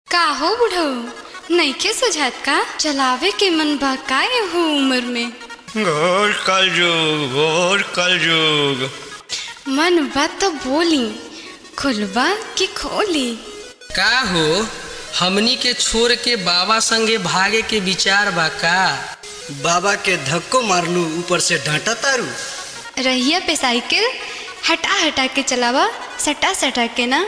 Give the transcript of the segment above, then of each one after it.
का हो बुढ़ऊ नइखे सुझात का चलावे के मन बा का हो उम्र में घोर कलयुग घोर कलयुग मन बा तो बोली खुलबा कि खोली का हो हमनी के छोड़ के बाबा संगे भागे के विचार बा का बाबा के धक्को मारलू ऊपर से डांटा तारू रहिया पे साइकिल हटा हटा के चलावा सटा सटा के ना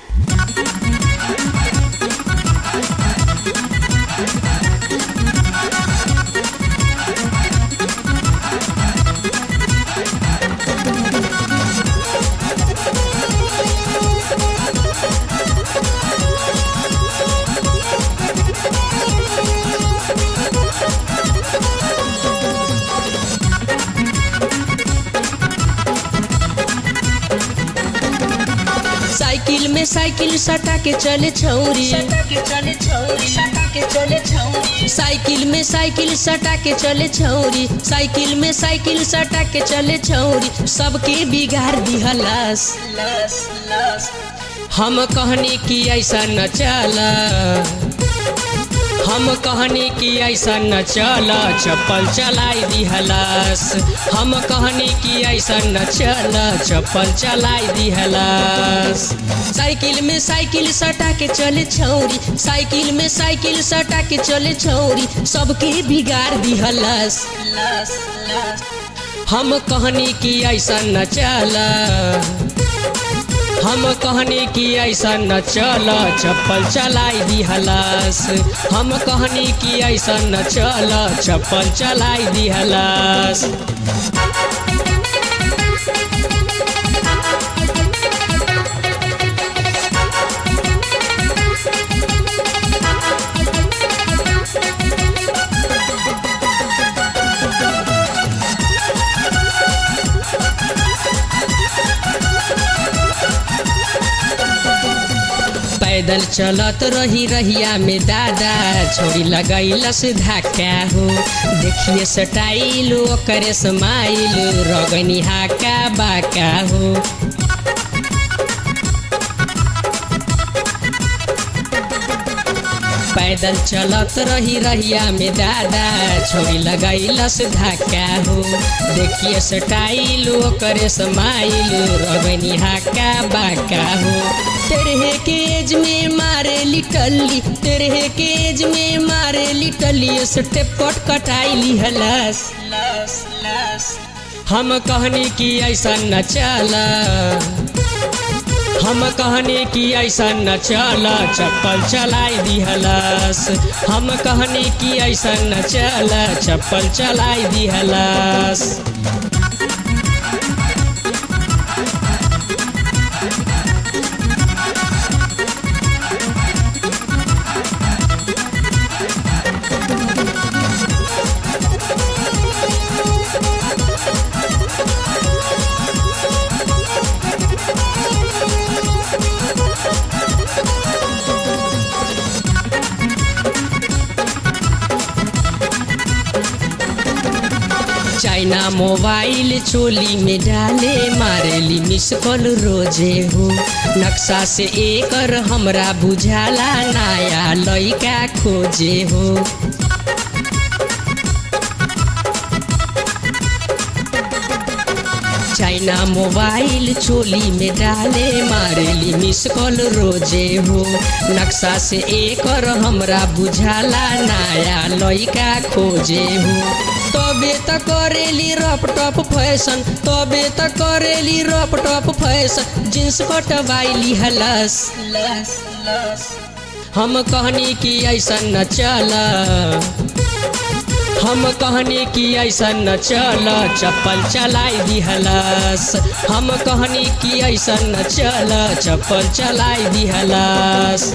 साइकिल में साइकिल सटा के चले छौरी साइकिल में साइकिल सटा के चले छौरी साइकिल में साइकिल सटा के चले छौरी सबके बिगाड़ दिहलास हम कहने की ऐसा न चला हम कहने की ऐसा न चला चप्पल चलाई दिहलास हम कहने की ऐसा न चला चप्पल चलाई दिहलास साइकिल में साइकिल सटा के चले छौरी साइकिल में साइकिल सटा के चले छौरी सबके बिगाड़ दिहलास हम कहने की ऐसा न चला हम कहने की ऐसा न चल चप्पल चलाई दिहलास हम कहने की ऐसा न चल चप्पल चलाई दिहलास पैदल चलत रही रहिया में दादा छोरी लगैलस धक्का हो देखिए सटाइल ओकरे समाइल रगनी हाका बाका हो पैदल चलत रही रहिया में दादा छोरी लगैलस धक्का हो देखिए सटाइल ओकरे समाइल रगनी हाका बाका हो तेरे के एज में मारे लिटली तेरे के एज में मारे लिटली स्टेपट कटाई लिहलस हम कहने की ऐसा न चला हम कहने की ऐसा न चला चप्पल चलाई दिहलस हम कहने की ऐसा न चला चप्पल चलाई दिहलस चाइना मोबाइल चोली में डाले मारेली मिस कॉल रोजे हो नक्शा से एकर हमरा बुझाला नया लइका खोजे हो चाइना मोबाइल चोली में डाले मारेली मिस कॉल रोजे हो नक्शा से एकर हमरा बुझाला नया लइका खोजे हो तबे त करेली रप टप फैशन तबे त करेली रप टप फैशन जींस कटवाइली हलस हम कहनी कि ऐसा न चला हम कहने की ऐसा न चल चप्पल चलाई दिहलस हम कहने की ऐसा न चल चप्पल चलाई दिहलस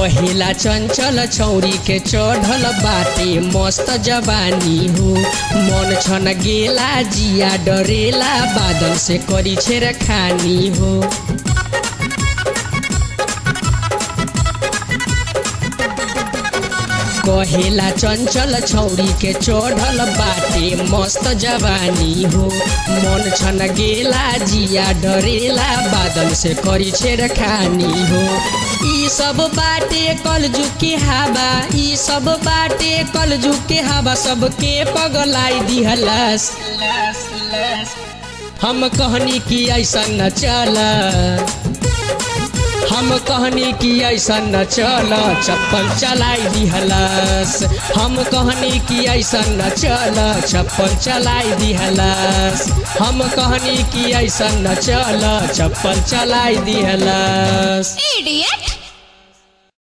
कहेला चंचल छौरी के चढ़ल बाटे मस्त जवानी हो मन छन गेला जिया डरेला बादल से करी छेर खानी हो कहेला चंचल छौरी के चढ़ल बाटे मस्त जवानी हो मन छन गेला जिया डरेला बादल से करी छेड़ खानी हो ई सब बाटे कलजु के हवा ई सब बाटे कलजु के हवा सबके पगलाई दिहलस हम कहनी कि ऐसा न चला हम कहनी कि ऐसा न चल चप्पल चलाई दिहलस हम कहनी कि ऐसा न चल चप्पल चलाई दिहलस हम कहनी कि ऐसा न चल चप्पल चलाई दिहलस इडियट